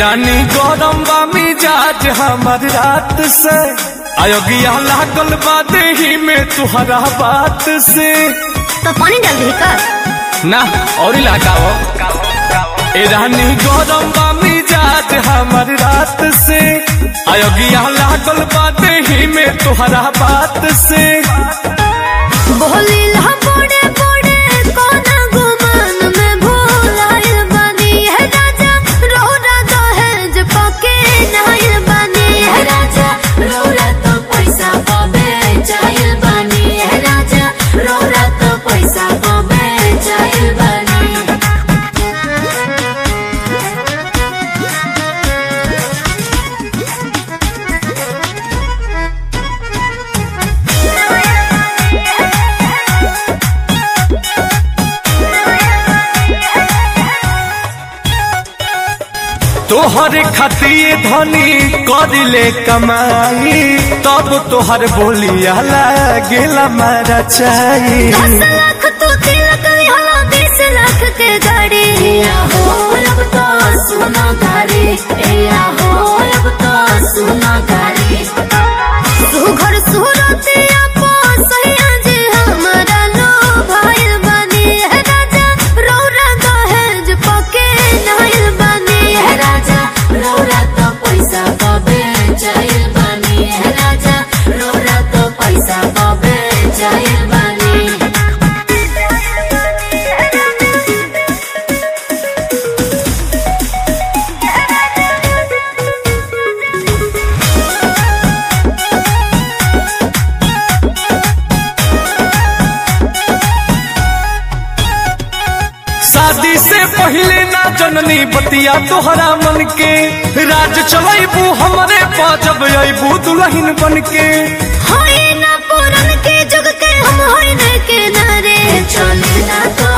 रानी गौरम बा मिजाज हमर रात से अयोग्या लागल बा देही में तुहरा बात से तो पानी डाल दी का ना और लगाओ ए रानी गौरम बा मिजाज हमर रात से अयोग्या लागल बा देही में तुहरा बात से बोली ला बड़े बड़े कोना गुमान में भोलाइल बानी है राजा रोरा दहेज पके नाइल बानी है राजा रोरा तो पैसा पावे चाहिल बानी है राजा रोरा तो पैसा पावे चाहिल बानी तोहर खतिए धनी करिले कमाई तब तोहर बोलिया लागेला मारा चाही दस लाख तो तिलक होला बीस लाख के गाड़ी या हो अब तो सुना गाड़ी या हो अब तो सुना गाड़ी सुघर सुरतिया सैया जी हमारा लो भाई बनी है राजा रौरा दहेज पके नाइल बनी है राजा रौरा तो पैसा पावे चाहिल बनी है राजा रौरा तो पैसा पावे चाहिल बनी शादी से पहले ना जननी बतिया तोहरा मन के राज चलैबू हमरे पाजब अबू दुल्हन बन के होई ना पुरन के जुग के हम होई न के नारे चले ना तो